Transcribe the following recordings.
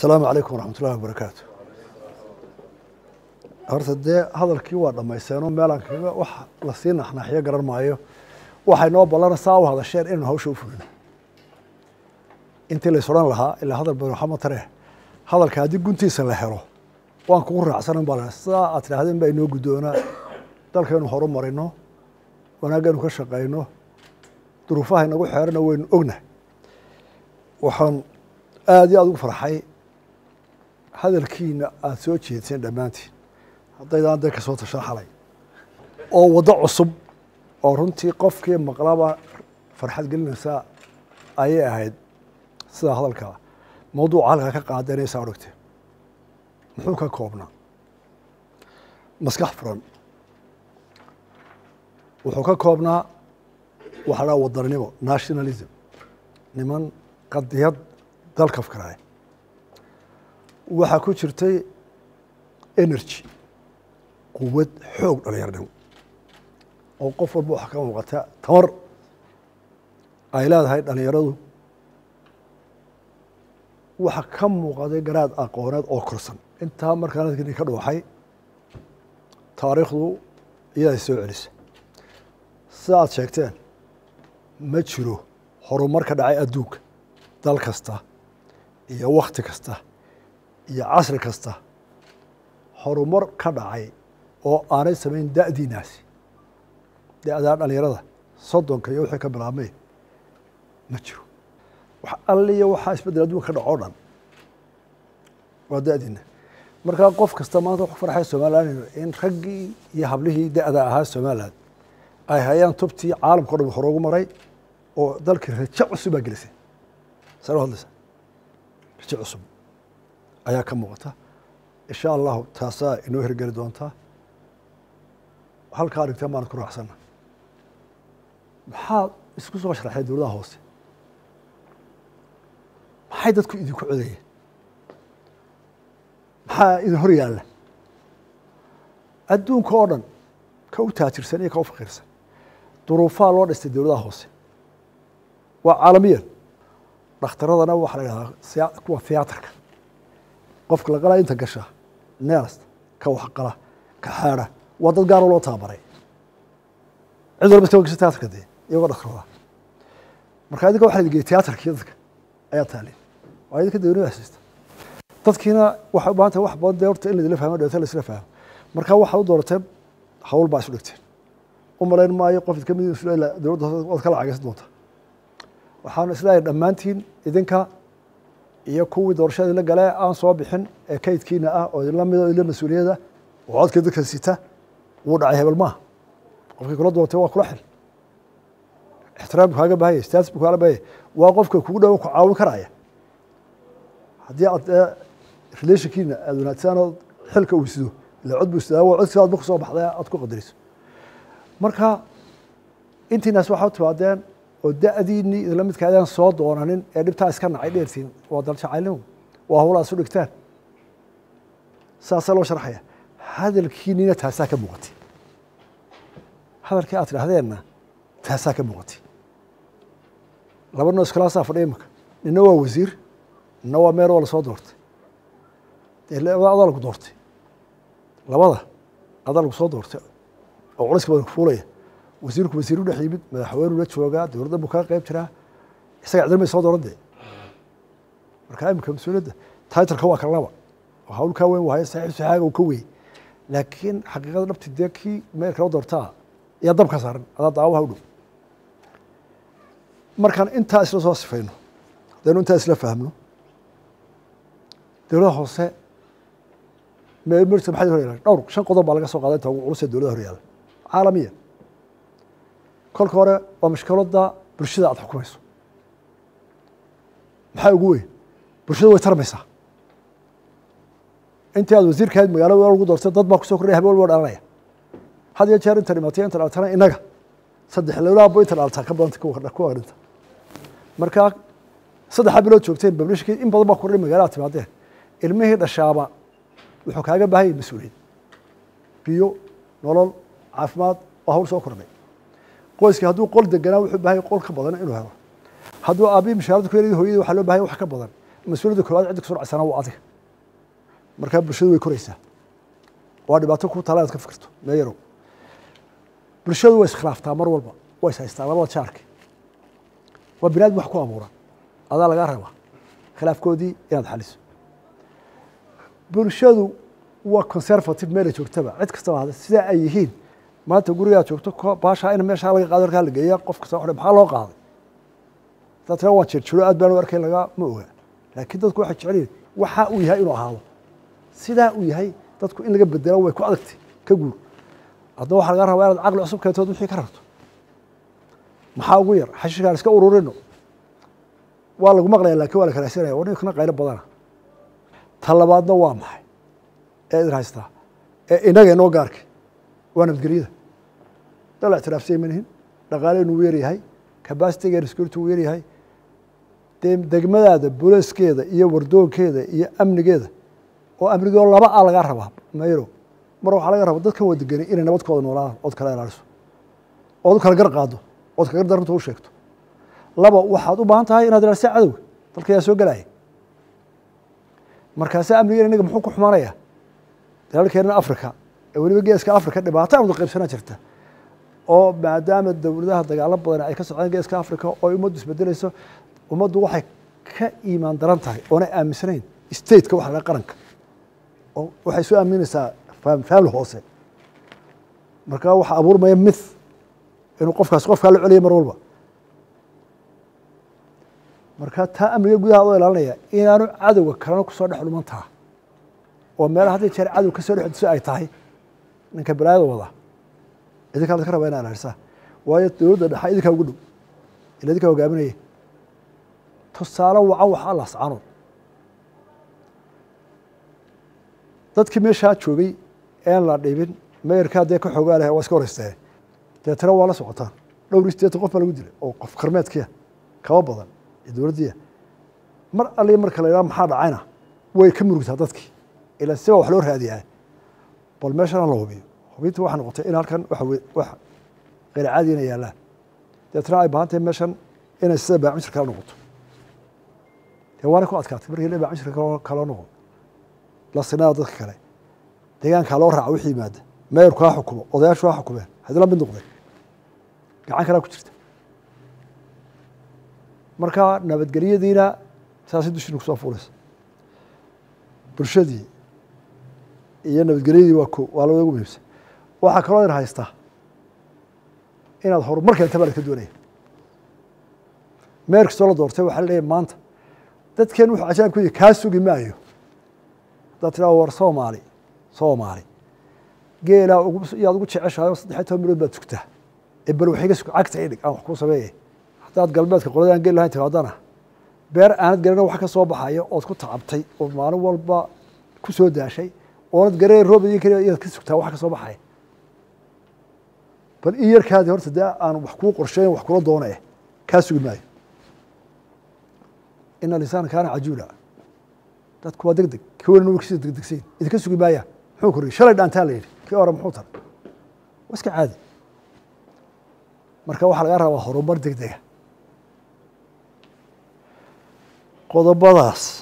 asalaamu calaykum waraxmat ullahi wabarakaatu horta dee hadalkii waa dhammaysteenoo meelaan kaga wax lasii naxnaaxiyo garan maayo waxay noo ballana saa u hadasheen inaynu hawsha u fulino intii lays odhan lahaa ilaa hadal badan waxaa matare hadalka haddii guntiisa la helo waan kugu raacsanan baa la sidaa aad tidhaahdeen baa inoo guddoonaa dalkaynu horu marino wanaagaynu ka shaqayno duruufaha inagu xeerana waynu ognahay waxaan aada iyo aada ugu farxay hadalkiina aada soo jeedseen dhammaantiin haddaydaan dee kasoo tashan xalay oo waddo cusub oo runtii qofkii maqlaba farxad gelinaysaa ayay ahayd sidaa hadalkaa mawduuca halkaa ka qaadanaysaa odhagte muxuu ka koobnaa maskax furan wuxuu ka koobnaa waxa dhaa wadaninimo nationalism niman qadiyad dalka fkaraay waxaa ku jirtay energy quwad xoog dhalinyarnimo oo qof walba waxaa ka muuqata tamar ay leedahay dhalinyaradu waxa ka muuqaday garaad aqooneed oo korsan intaa markaan adkini ka dhooxay taariikhdu iyaday soo celisa sida aad sheegteen ma jiro horumar ka dhacay adduunka dal kasta iyo wakti kasta iyo casri kasta horumar ka dhacay oo aanay samayn da'diinaasi da-daa dhalinyarada soddonka iyo wixii ka bilaabmay ma jiro wax alliya waxaa isbeddel adduunka ka dhaco o dhan waa da'diina markaa qof kasta maanta wax ku farxay somalilan in raggii iyo hablihii da-da ahaa somalilan ay hayaan tubtii caalamka o dhan hore ugu maray oo dalkii rajo cusub baa gelisay saa hadlaysa rajo cusub ayaa ka muuqata insha allahu taasaa inoo hirgeli doontaa halkaa dhigteen baan ku raacsana maxaad isku soo sharaxeen dowladaha hoose maxay dadku idinku codayeen maxaa idin hor yaalla adduunka oo dhan ka u taajirsan iyo ka u faqiirsan duruufaha loo dhistay dowladaha hoose waa caalamiyan dhakhtaradana waxaa la idhahdaa kuwa thiyaatarka qofka la qalaa inta gasha neers ka waxqala ka xaada waa dad gaaroo loo tababaray cid walba iska gasha tiyaatarka dee iyagoo dhakhtarada marka idinka waxa la geeyey tiyaatarkii dadka ayaa taalin waa idinka dawlada hasiista dadkiina waxay u baahan tahay wax badan dee horta in laidila fahmo dhawata la isla fahmo marka waxaad u doorateen hawl baa isu dhigteen u malayn maayo qof idka mid dowladda waad ka lacagaysan doonta waxaanu isleeyahay dhammaantiin idinka iyo kuwii doorashada idinla gale aan soo bixin ee kaydkiina ah oo idinla mido idinla mas-uuliyada oo codkii dadka sita wuu dhacay hebel maaha qofkii kula doortay waa kula xil ixtiraamku kaaga bahaya status bu kaaga bahaya waa qofka kugu dhowo ku caawin karaya haddii aad relationkiina aada wanaagsan oo xilka uu sido ila cod buu sidaa waa codkii aad marku soo baxday aad ku qadariso marka intiinaas waxaa u timaadeen oo da-diinii idinla midka adaan soo doonanin ee dhibtaa iska nacay dheertiin waa daljacaylnimo waa hawlaa isu dhigtaan saasaa loo sharxaya hadalkiinina taasaa ka muuqatay hadalkii aad tidhahdeenna taasaa ka muuqatay laba noo iskalaasaa fadhiya imaka nina waa wasiir nina waa meer oo lasoo doortay dee labada adaa lagu doortay labada adaa lagu soo doortay oo culayska badan ku fuulaya wasiirku wasiiru dhex yimid madaxweynuu la joogaa dowladda buu kaga qeyb jiraa isaga cidilmay soo dooran dee marka imika mas-uuliyadda titleka waa kala laba oo hawl kaa weyn waayo saxiib saxaaga uu ka weyn laakiin xaqiiqada dhabti dee kii meel kala doortaa ayaa dabka saaran adaa daawaha u dhow markaan intaa isla soo sifayno haddaynu intaa isla fahmno dowladaha hoose mrta maxay hor yaala dhowr shan qodob baa laga soo qaaday inta ugu culus ee dowladaha hor yaala caalamiya kolka hore waa mashkiladda bulshada aada xukumayso maxaa ugu weyn bulshada way tarmaysaa intii aad wasiirka ahayd magaalada lagu doortay dad baa kusoo kordhaya habeen walba dhalanaya had iyo jeer inta dhimatay inta dhaltana inaga saddex lowlaabo inta dhaltaa ka badanta kuwa dhinta markaa saddexa bilood joogteen bablishkii in badan baa kordhay magaalada timaadeen ilmihii dhashaaba wuxuu kaaga baahayay mas-uuliyad biyo nolol caafimaad oo hawl soo kordhay qoyskii hadduu qol deganaa wuxuu baahaya qol ka badan inuu helo hadduu aabii mishaarada ku yar hooyadii waxaa loo bahaya wax ka badan mas-uuliyadda koowaad cidda kusoo dhacaysana waa adiga markaa bulshadu way koraysaa waa dhibaato ku tala inaad ka fikirto meeyarow bulshadu way iskhilaaftaa mar walba way is haystaa labada jaarki waa bini aadam wax ku abuuran adaa lagaa rabaa khilaafkoodii inaad xaliso bulshadu waa conservative meela joogtaba cid kastaba hada sidaa ay yihiin maanta gurigaad joogto baashaa in meeshaa laga qaado halkaa la geeya qof kasta wuxuu maxaa loo qaaday hadaad tiraa waan jirjiro aad baan u arkay laga ma oga laakiin dadku waxay jecel yihin waxa uu yahay inuu ahaado sidaa uu yahay dadku in laga bedelo way ku adagtay ka guur haddaba waxaa laga rabaa inaad caqli cusub keentood wixii ka rarto maxaa ugu yar xashiishkaan iska ururino waa lagu maqlaya lakin waa la kalasanaya war ninkana qaylo badana ta labaadna waa maxay ee idin haystaa ee inaga inoo gaarka waa nabadgelyada dal ictiraafsay manihin dhaqaaleynu u yaryahay cabasitigeena security uu yaryahay dee degmadaada boleeskeeda iyo wardoonkeeda iyo amnigeeda oo amnigoo laba a lagaa rabaa mayro mar waxaa laga rabaa dadkan wadageni inay nabadkooda noolaadaan ood kala ilaaliso ood u kala gar qaado ood kagar daranta u sheegto laba waxaad u baahan tahay inaad ilaaliso cadowga dalka yaa soo gelaya markaase amnigeena inaga muxuu ku xumaanaya dalalkeena africa ee weliba geeska africa dhibaato amdu qaybsanaa jirta oo maadaama dowladaha dagaalo badan ay ka socdaan geeska africa oo ay ummaddu isbedelayso ummaddu waxay ka iimaan daran tahay oonay aaminsanayn stateka waxa laga qaranka oo waxay soo aaminaysaa family hoose markaa waxaa abuurmaya mith inuu qofkaas qofkaa la celiyay mar walba marka taa amniga gudaha oo ilaalinaya inaanu cadowga kalena kusoo dhex dhuman taha oo meelaha hadday jeer cadow kasoo dhex diso ay tahay ninka balaayada wada idinkaa la ka raba ina ilaalisaa waayo dowladda dhexa idinkaa ugu dhow ila idinkaa hogaaminaya tusaale wacan waxaa lascano dadkii meeshaa joogay een la dhibin meerkaa dee ka xoogaa leh waa iska horeysteen deetana waa la socotaan dhowr iyo sideetan qof baa lagu dilay oo qof karmeedkiia kaba badan ee dowladdiia mar alli marka la yidhaha maxaa dhacayna way ka murugtaa dadkii ilaa siba wax loo raadiyaa bal meeshana la hubiyo hubinta waxay noqotay in halkan waxa wax keyr caadi inay yaallaan deetana ay baahan tahay meeshan inay sida baacmishir kala noqoto dee waana ku adkaatay markii la baacmishir kaloo noqon la sinada dadka kale deegaankaa loo raaca wixii yimaada meerku ha xukumo odayaashu ha xukumeen hadila mid noqdeen gacan kalaa ku jirta marka nabadgelyadiina saasay dushina kusoo fuulaysa bulshadii iyo nabadgelyadii waa ko waa labada ugu muhiimsan waxaa kaloo idin haystaa inaad horumar keenta baa idinka doonaya meer kastoo la doortay waxaa la leeyahy maanta dadkeen wuxuu cajaab ku yihi kaa sugi maayo haddaad tiraa war soomaali soomaali geelaa yaad ugu jeceshahay oo saddexiy toban milood baad sugtaa ee bal waxiga sug cagta idhig aan wax kuu sameeyay haddaad galbeedka qolada aan geli lahayn timaadana beer aanad garana wax ka soo baxayo ood ku tacabtay oo maalin walba ku soo daashay oonad garee roob idin keliya inaad ka sugtaa wax ka soo baxaya bal ii yarkaadi horta dee aan wax kuu qorsheyn wax kula doona kaa sugi maayo ina lisaana kaana cajuula dadku waa deg deg kii walina wkisa degdegsayn idinka sugi maayaan muxuu koriyey shalay dhaantaa la yidhi kii hore muxuu taray waa iska caadi marka waxaa laga rabaa horumar deg dega qodobadaas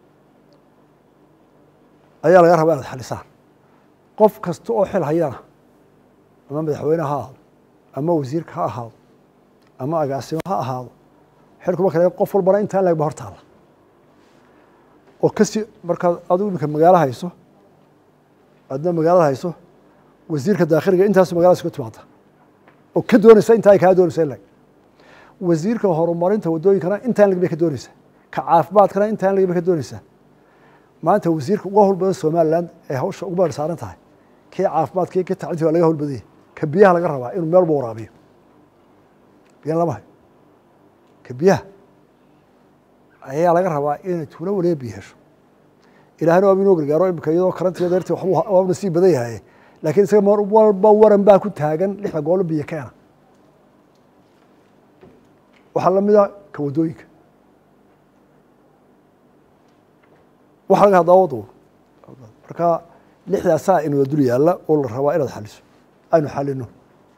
ayaa laga rabaa inaad xalisaan qof kasta oo xil hayana ama madaxweyne ha ahaado ama wasiirka ha ahaado ama agaasimo ha ahaado xilkuma kale qof walbana intaan lagba hor taalla oo kasi markaad adigu iminka magaalo hayso adna magaalada hayso wasiirka daakhiliga intaasu magaladaas ka timaada oo ka doonaysa intaa ay kaa doonaysa ilag wasiirka horumarinta waddooyinkana intaan lag bay ka doonaysaa ka caafimaadkana intaan lag bay ka doonaysaa maanta wasiirka uga howl badan somaliland ee hawsha ugu baar saaran tahay kii caafimaadka kii tacliinti waa laga howl badanya ka biyaha laga rabaa inuu meel walba waraabiyo biyan lama hayo ka biyaha ayaa laga rabaa inay tuulo waliba biyo hesho ilahna waaba inoo gargaaro imika iyadoo karantiya darti waa nasiib badan yahay laakiin isaga mar walba waran baa ku taagan lixda goolo biyo keena waxaa lamida ka waddooyinka waxa laga hadlaa wado marka lixdaasaa inooda dul yaalla oo la rabaa inaad xaliso aynu xalino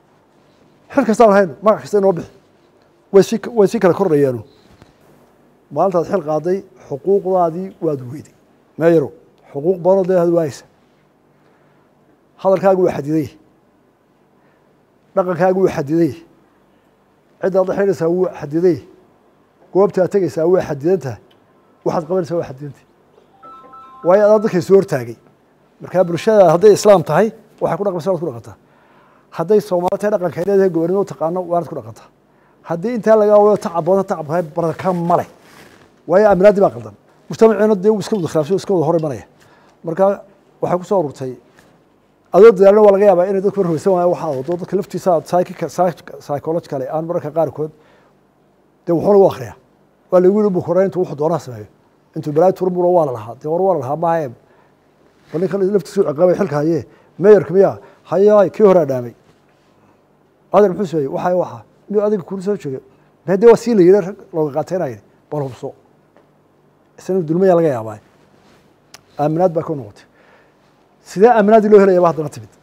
xil kastaan hayno magac kasta inoo bixi way si way sii kala kordhayaanu maalintaad xil qaaday xuquuqdaadii waad weyday meeyarow xuquuq badanoo dee ad waayeysa hadalkaagu waa xadiday dhaqankaagu waa xadiday ciddaad la xidhaysaa wuu xadiday goobtaad tegaysaa waa xadidan tahay waxaad qabanaysaa waa xadidantah waayo adaa dadkay soo hortaagay markaa bulshada hadday islaam tahay waxay ku dhaqmaysa waad ku dhaqantaa hadday soomaali tahay dhaqankay leedahay gobonimo taqaano waanad ku dhaqantaa haddii intaa laga wayo tacab badan tacab tahay baraka male waayo aaminaadii baa qaldan mujtamaciina dee iska wada khilaafsan iska wada hor imanaya marka waxay ku soo ururtay adoo dadaalna waa laga yaabaa inay dadku marhweysan waaya waxaa wado dadka laftiisa psychological aan mararka qaarkood dee wuxuu lagu akriyaa waa lagu yiri bukureyn intuu wuxuu doonaha sameeyo intuu balaayi turmuro waa la lahaa dee war waa la lahaa maahe bal ninkan laftiisu ciqaabay xilka haye meeyarka miya hayaay kii horaa dhaamay adeer muxuu sameeyey waxaa waxa miyuu adiga kula soo jooga mee dee waa sii la yidhi rag looga qaateenaya bal hubso isna dulmaya laga yaabaa aaminaad baa ka noqotay sidee aaminaaddii loo helaya ba haddana timid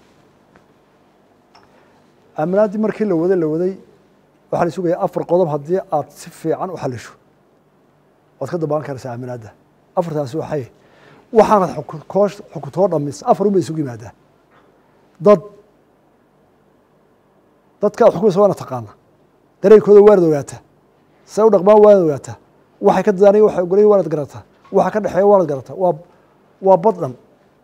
aaminaaddii markii la waday la waday waxaa la sugaya afar qodob haddii aad si fiican u xalisho waad ka dabaan karaysaa aaminaadda afartaasi waxay waxaanad koo xukuntoo dhamis afar unbay isugu yimaadaa dad dadka ad xukumaysa waana taqaana dareenkooda waanad ogaataa say u dhaqmaan waanad ogaataa waxay ka dadaanaya waxay ogolayen waanad garataa waxa ka dhexeeya waanad garataa waa waa bad dhan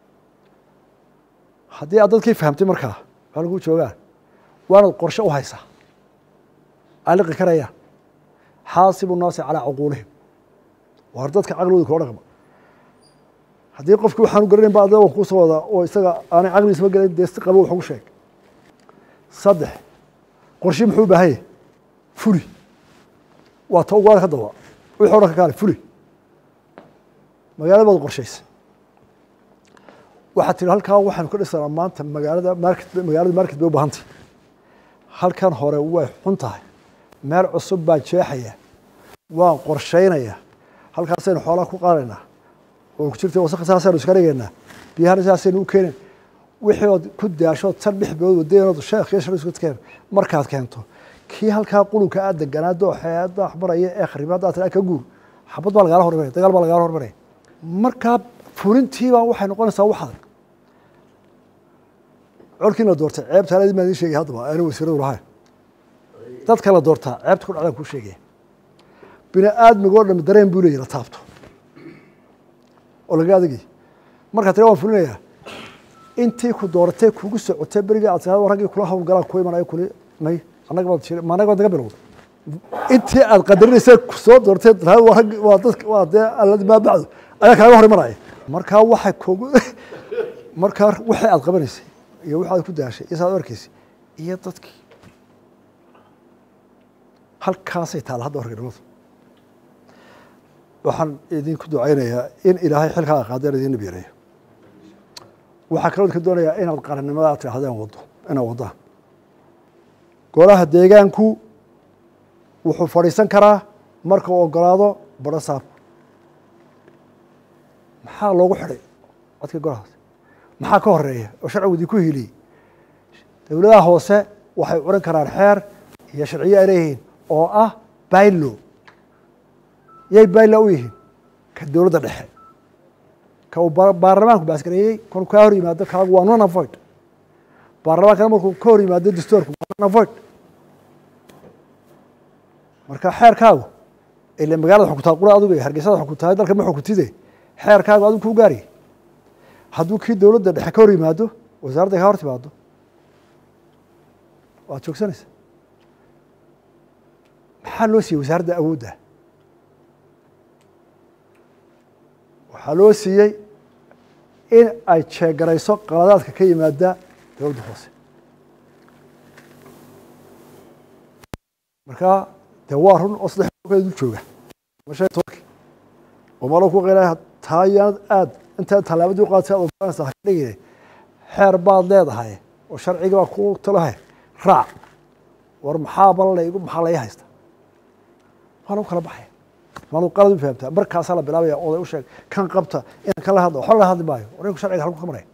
haddii aad dadkii fahamtay markaa waxaa lagu joogaan waanad qorshe u haysaa ay liqi karayaan xaasibu naasi calaa cuquulihim waar dadka caqligooda kula dhaqma haddii qofki waxaanu garanayn ba adda waan kuusoo wadaa oo isaga aanay caqligiisma gelayn dee si qabo wax ugu sheeg saddex qorshi muxuu u baahan yahy fuli waa ta ugaada ka daba wixii o dhan ka kaale fuli magaalada baad qorshaysa waxaad tihi halkaa waxaanu ka dhisanaa maanta magaalada market magaalada market bay u baahantay halkan hore way xun tahay meel cusub baan jeexaya waan qorshaynaya halkaasaynu xoolaha ku qaadaynaa oo ku jirta wasakha saasaynu iska dhigaynaa biyahana saasaynu u keenayn wixii ood ku daashood tan dhex bilood wadeenood sheekh iyo shar isku keen markaad keento kii halkaa qulunka aad deganaa dooxeeda waxbaraya ee kharibaadda aad ka guur xabad baa lagaala hormaraya dagaal baa lagaala hormaraya markaa fulintiibaa waxay noqonaysaa wax adag colkii la doortay ceebta aladii baan idin sheegay haddaba aana wasiiradu lahayn dadka la doortaa ceebta ku dhacdaan kuu sheegaya bini aadmigoo dham dareen buu leeyahy la taabto oo laga adagay markaa tira waan fulinayaa intii ku dooratay kugu socotay berigii aad tirahdo raggii kula hawlgalaan ku imanayo kuli may annaga baad jiri ma annaga baad naga bilowday intii aad qadarinaysay kusoo doortay tirahdo waa raggi waa dadka waa dee alladii maa bacdu ayaa kaaga hor imanaya markaa waxay kugu markaa wixii aad qabanaysay iyo wixi aad ku daashay iyo saad arkaysay iyo dadkii halkaasay taalla hadda horganimadu waxaan idinku ducaynayaa in ilaahay xilkaa qaadeen idin nabiyareeyo waxaa kaloo idinka doonayaa inaad qarannimada aad tidhahdeen wado inaad waddaan golaha deegaanku wuxuu fadhiisan karaa marka uu ogolaado badho saabku maxaa loogu xidhay codka golahaas maxaa ka horeeya oo sharcigu idinku hiliyey dowladaha hoose waxay curan karaan xeer iyo sharciyo ay leeyihiin oo ah bailo yay baila u yihiin ka dowladda dhexe ka uu baarlamaanku baasgareeyey kon kaa hor yimaado kaagu waa non avoid baarlamaankana markuu ka hor yimaado dastoorku waa non avoid marka xeerkaagu ile magaalada xukuntaa qura adigu hargeysada xukuntahay dalka ma xukuntide xeerkaagu adigu kuu gaariyay hadduu kii dowladda dhexe ka hor yimaado wasaaradda ka hor timaado waad joogsanaysa maxaa loo siiyey wasaaradda awoodda waxaa loo siiyey in ay jeegarayso qaladaadka ka yimaada dowladda hoose marka dee waa run oo saddex du jooga ama shan tobanki oo malo ku qeynaya taa yaanad aad intaad tallaabadii uqaadsa ad ogolanaysa haka dhigine xeer baad leedahay oo sharciga baa ku talahay raac war maxaa bal laygu maxaa lay haysta waa lagu kala baxaya maanu qalad u fahamtaa markaasaa la bilaabaya oday u sheeg kan qabta inaan kala hadla waxba laga hadli maayo warinku sharciga halku ka maraya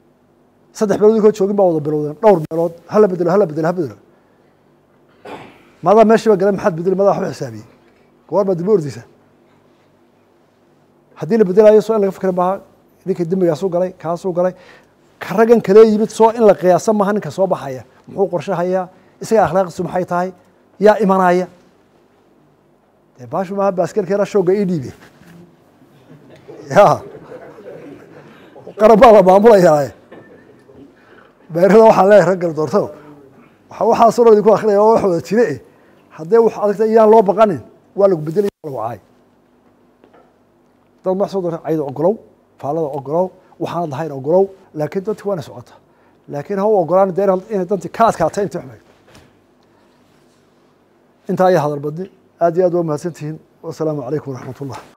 saddex meelood inkoo joogin baa wada bilowdeen dhowr meelood hala bedelo hala bedelo ha bedelo maadaa meeshiiba galay maxaad bedeli madaa waxba xisaabiyey goor baa dib u ordeysa haddii la bedelayo soo in laga fikra maaha ninka dembigaasuu galay kaasuu galay ka raggan kale yimid soo in la qiyaasa maaha ninka soo baxaya muxuu qorshahayaa isaga akhlaaqiisu maxay tahay yaa imanaya dee baashu maaha baaskarkeena shooga ii dhiibe ya qaran baa la maamulayaa beerada waxaan leeyahay raggal doorto waxaasoo dhan idinku akrinaya waa wax wada jire eh haddee wax adagta iyaan loo baqanin waa lagu bedelaya waa lagu caay dad madax soo doorta cayda ogolow faalada ogolow waxaanad lahayn ogolow laakiin danti waana socota laakiin ha u ogolaan dee inay danti ka adkaatay intii xumayd intaa ayaa hadal badni aad iyo aad waa mahadsantihiin wasalaamu calaykum waraxmat ullah